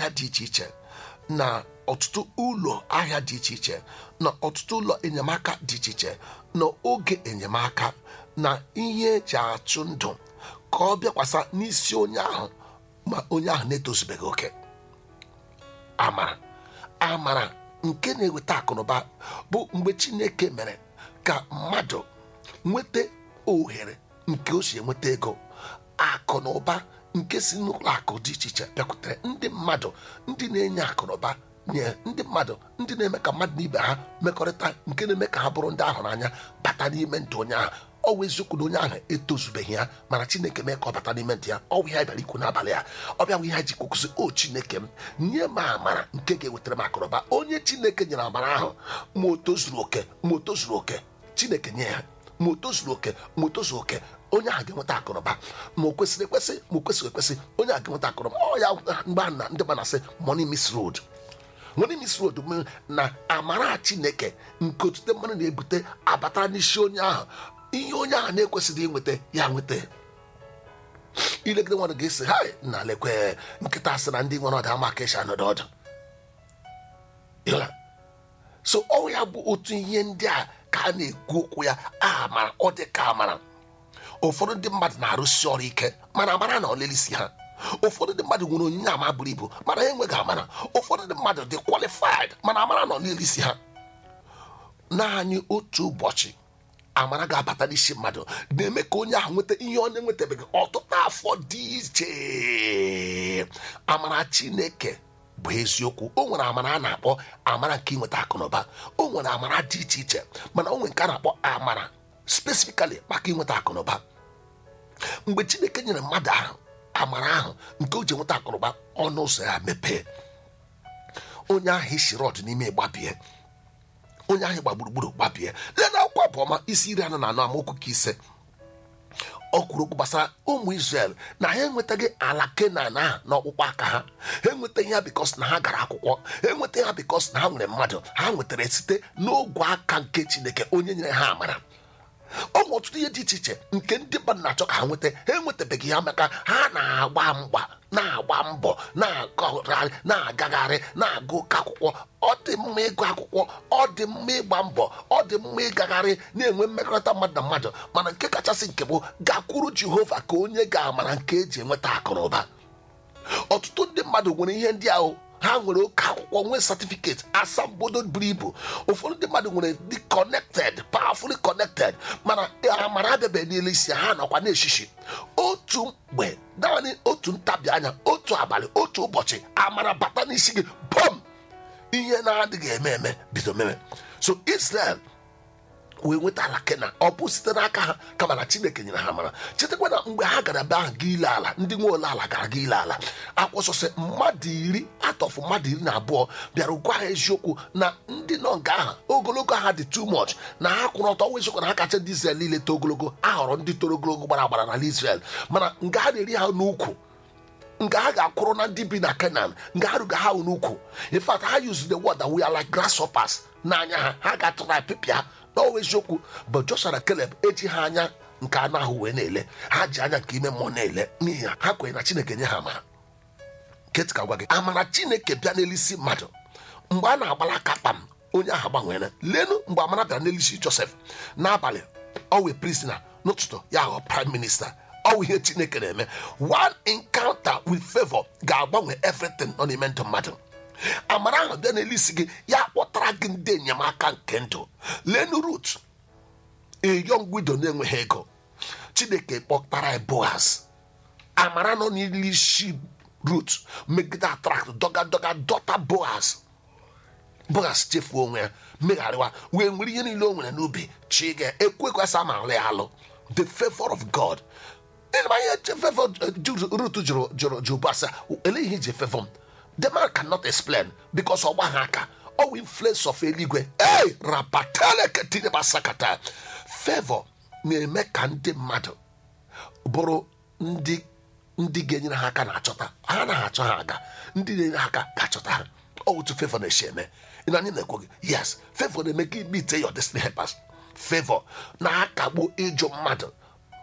ahịa dị iche iche na ọtụtụ ụlọ ahịa dị iche iche na ọtụtụ ụlọ enyemaka dị iche iche na oge enyemaka na ihe eji achụ ndụ ka ọ bịakwasa n'isi onye ahụ ma onye ahụ na-etozubeghị oke amara amara nke na-eweta akụnụba bụ mgbe chineke mere ka mmadụ nweta ohere nke o si enweta ego akụ na ụba nke si n'ụlọ akụ dị iche iche bịakwutere ndị mmadụ ndị na-enye akụ na ụba nye ndị mmadụ ndị na-eme ka mmadụ na ibe ha mekọrịta nke na-eme ka ha bụrụ ndị ahụ n'anya bata n'ime ndụ onye ahụ ọ bụ eziokwu na onye ahụ etozubeghị ya mana chineke mee ka ọ bata n'ime ndụ ya ọ bụ ihe bịara ikwu n'abalị ya ọ bịa bụ ihe ji kwukwụsị o chineke m nye m amara nke ga-ewetara m akụrụba onye chineke nyere amara ahụ ma o tozuru oke ma o tozuru oke chineke nye ya ma o tozuru oke ma o tozuru oke onye ahụ ga-enweta akụrụba ma o kwesịrị ekwesị ma o kwesịrị ekwesị onye ahụ ga-enweta akụrụba ọ ya mgbe a na ndị ma na-asị money miss road money miss road m na amara chineke nke otute mmadụ na-ebute abata n'isi onye ahụ ihe onye ahụ na-ekwesịghị inweta ya nweta ilegide mmadụ ga-esi ha na lekwe nkịta asị na ndị nwere ọda ama ka esi anọdụ ọdụ Ịghọla? so ọ ya bụ otu ihe ndị a ka a na-ekwu okwu ya amara ọ dị ka amara ụfọdụ ndị mmadụ na-arụsi ọrụ ike mana amara na olelisi ha ụfọdụ ndị mmadụ nwere onyinye ama buru ibu mana ha enweghị amara ụfọdụ ndị mmadụ dị kwalifaid mana amara na olelisi ha naanị otu ụbọchị amara ga-abata n'isi mmadụ na-eme ka onye ahụ nweta ihe ọ na-enwetabeghị ọtụtụ afọ dị iche amara chineke bụ eziokwu o nwere amara a na-akpọ amara nke inweta akụnụba o nwere amara dị iche iche mana o nwere nke a na-akpọ amara spesifikali maka inweta akụnụba mgbe chineke nyere mmadụ ahụ amara ahụ nke o ji enweta akụnụba ọnụ ụzọ ya mepee onye ahụ isi rọd n'ime gbabie onye ahụ gba gburugburu gbabie lee na akwụkwọ abụọma isi iri anọ na anọ amaokwu ka ise ọ kwuru okwu gbasara ụmụ Israel na ha enwetaghị ala kenan ahụ n'ọkpụkpọ aka ha ha enwetaghị ya bikos na ha gara akwụkwọ ha enwetaghị ya bikos na ha nwere mmadụ ha nwetara site n'ogwe aka nke Chineke onye nyere ha amara ọ nwere ọtụtụ ihe dị iche iche nke ndị mmadụ na-achọ ka ha nweta ha enwetabeghị ya maka ha na-agba mgba na-agba mbọ na-agagharị na-agagharị na-agụ ụka akwụkwọ ọ dị mma ịgụ akwụkwọ ọ dị mma ịgba mbọ ọ dị mma ịgagharị na-enwe mmekọrịta mmadụ na mmadụ mana nke kachasị nke bụ gakwuru Jehova ka onye ga-amara nke eji enweta akụ na ụba ọtụtụ ndị mmadụ nwere ihe ndị ahụ ha nwere oke akwụkwọ nwee satifiketi asambodo buru ibu ụfọdụ ndị mmadụ nwere dị connected powerfully connected mana amara abịabeghị n'elu isi ha nọkwa na-eshishi otu mgbe naanị otu ntabi anya otu abalị otu ụbọchị amara bata n'isi gị bọm ihe na-adịghị eme eme bido meme so Israel wee nweta ala kenan ọ bụ site n'aka ha kama na chineke nyere ha mara chetakwa na mgbe ha gara be ahụ ga ile ala ndị nwe ole ala gara ga ile ala akwụsọsị mmadụ iri atọfụ mmadụ iri na abụọ bịara gwa ha eziokwu na ndị nọ nga ahụ ogologo ha dị too much na ha kwụrụ ọtọ ọnwa eziokwu na ha kacha ndị Israel niile too ogologo a họrọ ndị toro ogologo gbara agbara n'ala Israel mana nga ha na-eri ha n'ukwu nga ha ga-akwụrụ na ndị bi na Canaan nga ha ruga ha n'ukwu in fact ha use the word that we are like grasshoppers n'anya ha ha ga-atụra pịpịa n'ọwa eziokwu bụ Joshua na Caleb eji ha anya nke anụ ahụ wee na-ele ha ji anya nke ime mmụọ na-ele n'ihi ha kwenye na Chineke nye ha amara nketị ka gwa gị amara Chineke bịa n'elisi mmadụ mgbe a na-agbala aka kpam onye ahụ gbanwere lenu mgbe amara bịara n'elisi Joseph n'abalị ọ wee prisoner n'ụtụtụ ya ghọọ prime minister ọ bụ ihe Chineke na-eme one encounter with favor ga-agbanwe everything nọ n'ime ndụ mmadụ amara ahụ bịa n'elu isi gị ya kpọtara gị ndị enyemaka nke ndụ lenu rut a young widow na-enweghị ego chineke kpọtara ya boaz amara nọ n'elu isi rut megide attract dọga dọga dọta boaz boaz chefuo onwe ya megharịwa wee nwere ihe niile o nwere n'ubi chi ga ekwe ekwesị ama alụ ya alụ the favor of god ihe favor rut jụrụ jụrụ jụrụ boaz ele ihe iji favor m the man cannot explain because ọgba ha aka ọwụ influence of eluigwe ei rapateleketinyebasakata favor na-eme ka ndị mmadụ bụrụ ndị ndị ga-enyere ha aka na-achọta ha na-achọ ha aga ndị na-enyere ha aka ga-achọta ha otu favor na-esi eme na anyị na-ekwu gị yes favor na-eme ka imite your destiny helpers favor na-akagbu ịjụ mmadụ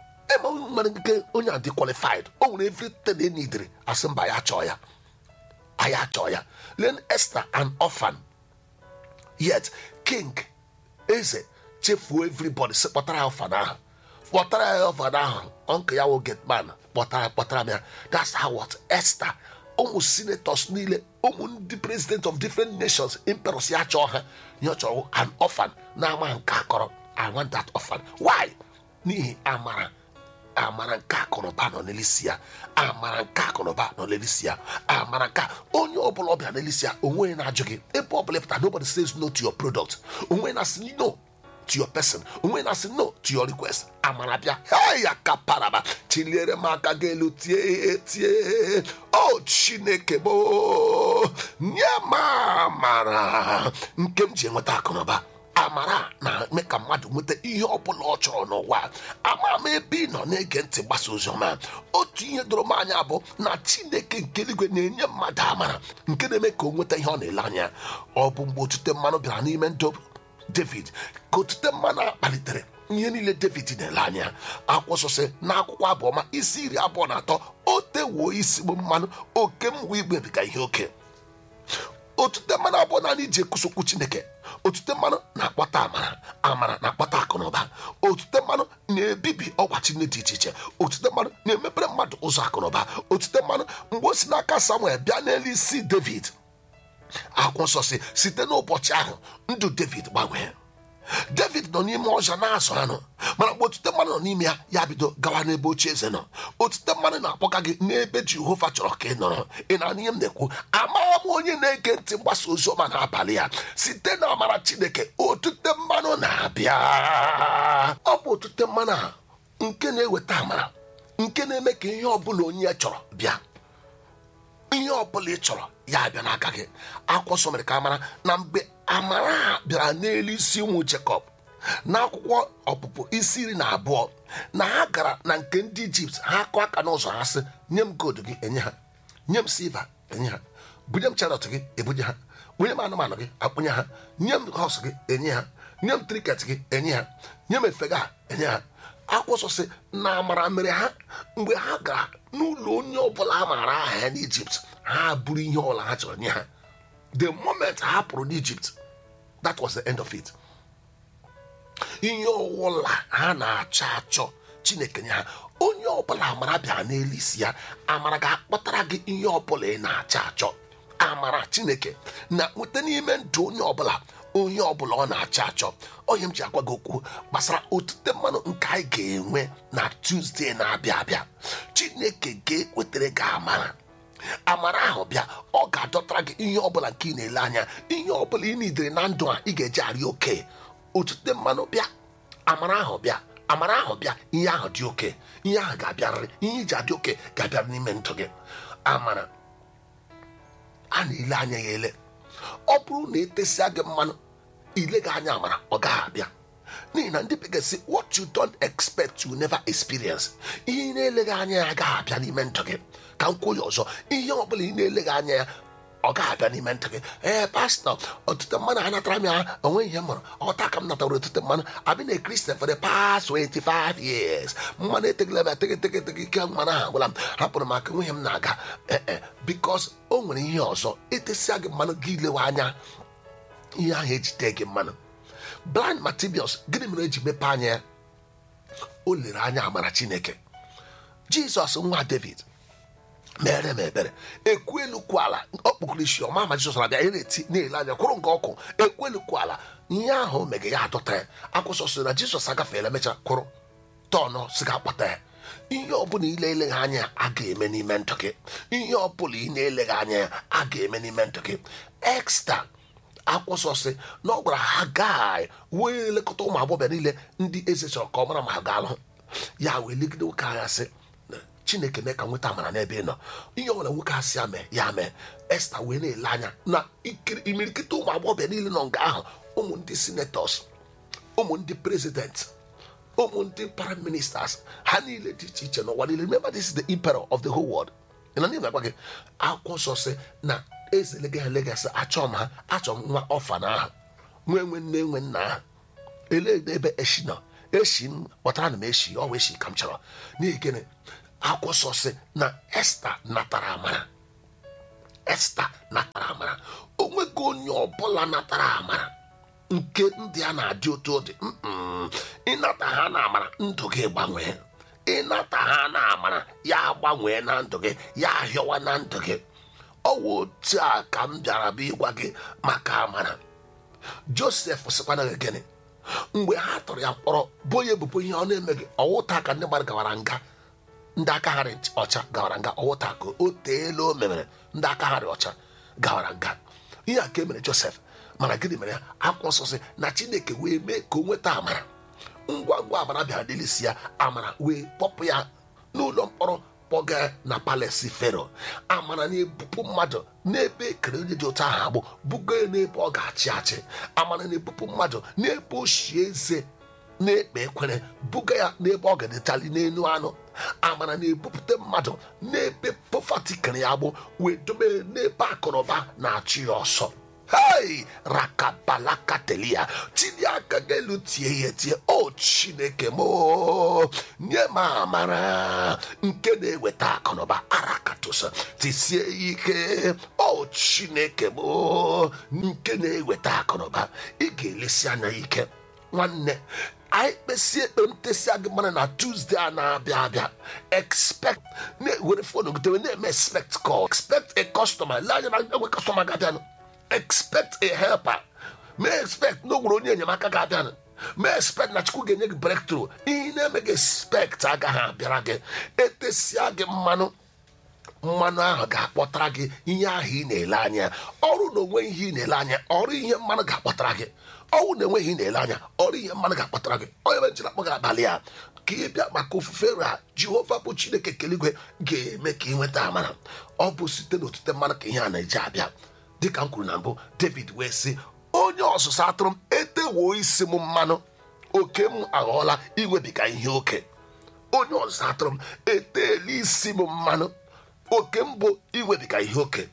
eme nwere nke onye a dị qualified o nwere everything e nidiri asị mba ya chọọ ya anyị achọ ya len esther an orphan yet king eze chefuo everybody si kpọtara ya ọfan ahụ kpọtara ya ọfan ahụ ọnke ya wo getman kpọtara kpọtara m ya that's how what esther ụmụ senators niile ụmụ ndị president of different nations emperors ya chọọ ha ya ọ chọrọ an orphan na-ama nke akọrọ i want that orphan why n'ihi amara amara nke akụnụba nọ n'elisi ya amara nke akụnụba nọ n'elisi ya amara nke a- onye ọbụla ọbịa n'elisi ya onwe na-ajụ gị ebe ọbụla pụta nobody says no to your product onwe na-asị no to your person onwe na-asị no to your request amara bịa "Hey, ya ka paraba chiliere m aka gị elu tie tie o chineke bo nye m amara nke m ji enweta akụnụba amara na-eme ka mmadụ nweta ihe ọbụla ọ chọrọ n'ụwa ama m ebe ị nọ na-ege ntị gbasa oziọma otu ihe doro m anya bụ na chineke nke eluigwe na-enye mmadụ amara nke na-eme ka o nweta ihe ọ na-ele anya ọ bụ mgbe otute mmanụ bịara n'ime ndụ david ka otute mmanụ a kpalitere ihe niile david na-ele anya akwụsịsị na akwụkwọ abụọma isi iri abụọ na atọ o tewuo isi m mmanụ oke m wee igbebiga ihe oke otute mmanụ abụọ na iji ekwusokwu chineke otute mmanụ na-akpọta amara amara na-akpọta akụnụba otute mmanụ na-ebibi ọgwachi dị iche iche otute mmanụ na-emepere mmadụ ụzọ akụnụba otute mmanụ mgbe o si n'aka samuel bịa n'elu isi david akwụkwọ nsọ si site n'ụbọchị ahụ ndụ david gbanwee david nọ n'ime ọzọ na-azụ anụ mana mgbe otute mmanụ nọ n'ime ya ya bido gawa n'ebe oche eze nọ otute mmanụ na-akpọga gị n'ebe jehova chọrọ ka ị nọrọ ị na ihe m na-ekwu amaghị m onye na-ege ntị mgbasa ozi ọma n'abalị ya site na amara chineke otute mmanụ na-abịa ọ bụ otute mmanụ a nke na-eweta amara nke na-eme ka ihe ọbụla onye ya chọrọ bịa ihe ọbụla ị chọrọ ya abịa n'aka gị akwụkwọ nsọ mere ka amara na mgbe amara a bịara n'elu isi ụmụ jekọb n'akwụkwọ ọpụpụ isi iri na abụọ na ha gara na nke ndị ijipt ha akụ aka n'ụzọ ha sị nye m gold gị enye ha nye m silva enye ha bunye m charọt gị ebunye ha bunye m anụmanụ gị akpụnye ha nye m hos gị enye ha nye m triket gị enye ha nye m efe gị a enye ha akwụsọ sị na amara mere ha mgbe ha gara n'ụlọ onye ọbụla a maara aha ya n'ijipt ha buru ihe ọbụla ha chọrọ nye ha the moment ha pụrụ n'ijipt that was the end of it ihe ọbụla ha na-achọ achọ chineke nye ha onye ọbụla amara bịara n'elu isi ya amara ga-akpọtara gị ihe ọbụla ị na-achọ achọ amara chineke na nweta n'ime ndụ onye ọbụla onye ọbụla ọ na-achọ achọ onye m ji agwa gị okwu gbasara otute mmanụ nke anyị ga-enwe na tuzdee na-abịa abịa chineke ga-ekwetara gị amara amara ahụ bịa ọ ga-adọtara gị ihe ọbụla nke ị na-ele anya ihe ọbụla ị nidere na ndụ a ị ga-eji arị oke otute mmanụ bịa amara ahụ bịa amara ahụ bịa ihe ahụ dị oke ihe ahụ ga-abịarịrị ihe iji adị oke ga-abịara n'ime ndụ gị amara a na-ele anya ya ele ọ bụrụ na etesịa gị mmanụ ile gị anya amara ọ gaghị abịa n'ihi na ndị bekee sị what you don't expect you never experience ihe ị na-eleghị anya ya agaghị abịa n'ime ndụ gị ka m kwuo ya ọzọ ihe ọ bụla ị na-eleghị anya ya ọ gaghị abịa n'ime ndụ gị ee pastọ ọtụtụ mmanụ a natara m ya onwe ihe m mụrụ ọta ka m natara ọtụtụ mmanụ abị na kristian for the past 25 years mmanụ etegela m atege tege tege ike mmanụ ahụ gwara m hapụrụ m aka nwunye m na-aga ee bikos o nwere ihe ọzọ etesịa gị mmanụ gị ilewe anya ihe ahụ ejide gị mmanụ blind Bartimaeus gịnị mere eji mepee anya ya o lere anya amara chineke jizọs nwa david mere m ebere ekwu elu kwu ala ọ kpụkụrụ isi ọma ma jizọs na-abịa na-eti na-ele anya kwụrụ nke ọkụ ekwu elu kwu ala ihe ahụ mege ya adọta ya akwụsọ sị na jizọs agafeela mecha kwụrụ tọnụ si ga akpata ya ihe ọbụla ile eleghị anya ya a ga-eme n'ime ndụ gị ihe ọbụla ị na-eleghị anya ya a ga-eme n'ime ndụ gị exta akwụsọsị na ọ gwara ha gaa wee elekọta ụmụ agbọghọ niile ndị eze chọrọ ka ọ mara ma ha ga-alụ ya wee legide nwoke agha sị chineke mee ka nweta amara n'ebe ị nọ ihe ọbụla nwoke asị ya mee ya mee esta wee na-ele anya na imirikịta ụmụ agbọghọ niile nọ nga ahụ ụmụ ndị senatọs ụmụ ndị prezident ụmụ ndị prime ministers ha niile dị iche iche n'ụwa niile remember this is the emperor of the whole world na ndị na-agwa gị akwụkwọ nsọ sị na eze lega legasị achọ m ha achọ m nwa ọfana ahụ nwa enwe nne enwe nna ahụ elee ebe eshi nọ eshi m kpọtara na m eshi ọ wee eshi ka m chọrọ n'ihi gịnị akwụkwọ nsọ sị na esta natara amara esta natara amara onweghị onye ọbụla natara amara nke ndị a na-adị otu ọ dị Mm-mm. ịnata ha na amara ndụ gị gbanwee ịnata ha na amara ya gbanwee na ndụ gị ya ahịọwa na ndụ gị ọ wụ otu a ka m bịara bụ ịgwa gị maka amara josef sịkwana gị gịnị mgbe ha tụrụ ya mkpọrọ bụ onye ebubo ihe ọ na-emeghị ọwụta ka ndị mmadụ gawara nga ndị aka ha dị ọcha gawara nga ọwụta ka o teela o memere ndị aka ha dị ọcha gawara nga ihe a ka e mere josef mana gịnị mere ya akwụkwọ nsọ sị na chineke wee mee ka o nweta amara ngwa ngwa amara bịara n'elisi ya amara wee kpọpụ ya n'ụlọ mkpọrọ kpọga na palesi fero amara na-ebupụ mmadụ n'ebe ekere onye dị otu ahụ agbụ bugo ya n'ebe ọ ga-achị achị amara na-ebupụ mmadụ n'ebe ochie eze na-ekpe ekwere buga ya n'ebe ọ ga-edetali n'elu anụ amara na-ebupụta mmadụ n'ebe pọfati kere ya agbụ wee dobe ya n'ebe akụnụba na-achụ ya ọsọ hei rakabalakatelia tinye aka gị elu tie ya tie o chineke m o, nye m amara nke na-eweta akụnụba arakatusa tisie ya ike o chineke m o, nke na-eweta akụnụba ị ga-elesi anya ya ike nwanne anyị kpesie ekpere ntesịa gị mara na tuzdee a na-abịa abịa expect na-ewere fon gotewe na-eme expect call expect a customer lee anya na enwe customer ga-abịanụ expect a helper mee expect na o nwere onye enyemaka ga-abịanụ mee expect na chukwu ga-enye gị breakthrough ihe na-eme gị expect agaghị abịara gị etesia gị mmanụ mmanụ ahụ ga-akpọtara gị ihe ahụ ị na-ele anya ọrụ na onwe ihe ị na-ele anya ọrụ ihe mmanụ ga-akpọtara gị ọnwụ na enweghị ihe ị na-ele anya ọrụ ihe mmanụ ga-akpọtara gị onye ebe njiri akpọ gị abalị a ka ị bịa maka ofufe ra jehova bụ chineke keligwe ga-eme ka ị nweta amara ọ bụ site n'otute mmanụ ka ihe a na-eji abịa dịka m kwuru na mbụ david wee sị onye ọzụzụ atụrụ m etewo isi m mmanụ oke m aghọọla iwebiga ihe oke onye ọzụzụ atụrụ m eteela isi m mmanụ oke m bụ iwebiga ihe oke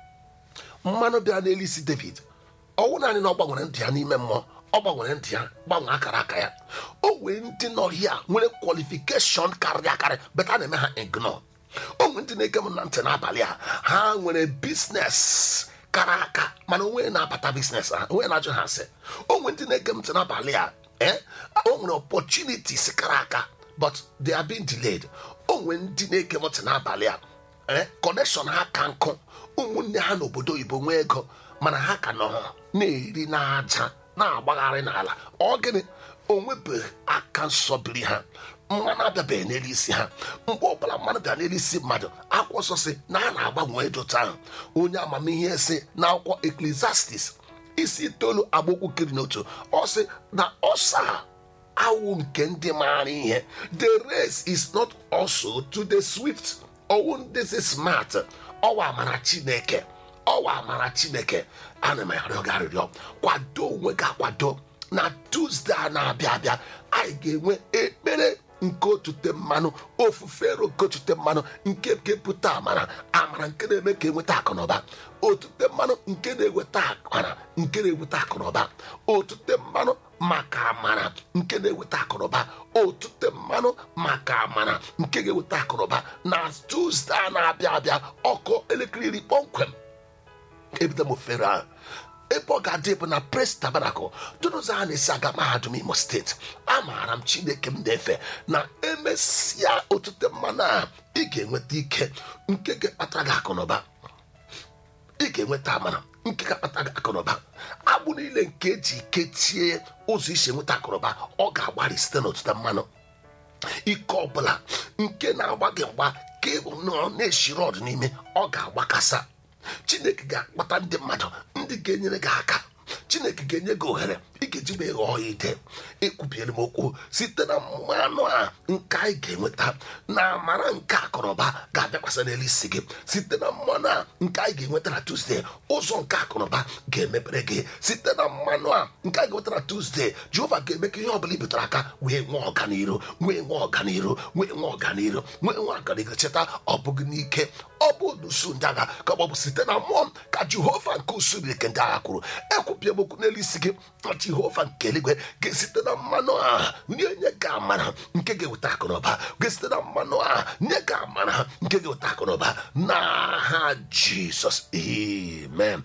mmanụ bịara n'elu isi david ọwụ naanị na ọ gbanwere ndụ ya n'ime mmụọ ọ gbanwere ndụ ya gbanwee akara aka ya o wee ndị nọhịa nwere kwalifikeshọn karịrị akarị beta a na-eme ha ignore o nwere ndị na-ege m na ntị n'abalị a ha nwere biznes kara aka mana onwe na-abata biznes ha onwe na-ajụ ha sị o nwere ndị na-ege m ntị n'abalị a eh o nwere opportunities kara aka but they are being delayed o nwere ndị na-ege m ntị n'abalị a eh connection ha ka nkụ ụmụnne ha n'obodo oyibo nwee ego mana ha ka nọ na-eri n'aja na-agbagharị n'ala ọ gịnị onwebeghị aka nsọ biri ha mmanụ abịabeghị n'elu isi ha mgbe ọbụla mmanụ bịa n'elu isi mmadụ akwụkwọ nsọ si na a na-agbanwe edote ahụ onye amamihe si na akwụkwọ eklesiastis isi itoolu agbokwu kiri n'otu ọ sị na ọsa awụ nke ndị maara ihe the race is not also to the swift ọwụ ndị si smart ọwa amara chineke ọwa amara chineke ana m arịọ gị arịrịọ kwado onwe gị akwado na tuzdee a na-abịa abịa anyị ga-enwe ekpere nke otute mmanụ ofufe ero nke otute mmanụ nke kepụta amara amara nke na-eme ka enweta akụnụba otute mmanụ nke na-eweta amara nke na-eweta akụnụba otute mmanụ maka amara nke na-eweta akụnụba otute mmanụ maka amara nke ga-eweta akụnụba na tuzdee a na-abịa abịa ọkụ elekere iri kpọmkwem ebido m ofere ahụ ebe ọ ga-adị bụ na pres tabanakụl dụnụzọ a na-esi aga mahadum imo steeti amaara m chineke m na-efe na emesịa otute mmanụ a ị ga-enweta ike nke ga-akpatara gị akụnụba ị ga-enweta amara nke ga-akpata gị akụnụba agbụ niile nke eji kechie ụzọ isi enweta akụnụba ọ ga-agbari site n'otute mmanụ ike ọbụla nke na-agba gị mgba ka ịbụ nọọ na-eshiri ọdụ n'ime ọ ga-agbakasa chineke ga-akpata ndị mmadụ ndị ga-enyere gị aka chineke ga-enye gị ohere ị ga-eji wee ghọọ ya ide ekwubiere m okwu site na mmanụ a nke anyị ga-enweta na amara nke akụnụba ga-abịakwasị n'elu isi gị site na mmanụ a nke anyị ga-enweta na tuzdee ụzọ nke akụnụba ga-emepere gị site na mmanụ a nke anyị ga-enweta na tuzdee jehova ga-eme ka ihe ọbụla i butere aka wee nwee ọganiru wee nwee ọganiru wee nwee ọganiru nwee nwee ọganiru cheta ọ bụghị n'ike ọ bụ n'usu ndị agha ka ọ bụ site na mmụọ ka jehova nke usuu nke ndị agha kwuru ekwu pịa m okwu n'elu isi gị na jehova nke eluigwe ga-esite na mmanụ a nye nye gị amara nke ga-eweta akụnụba ga-esite na mmanụ a nye gị amara nke ga-eweta akụnụba n'aha jizọs amen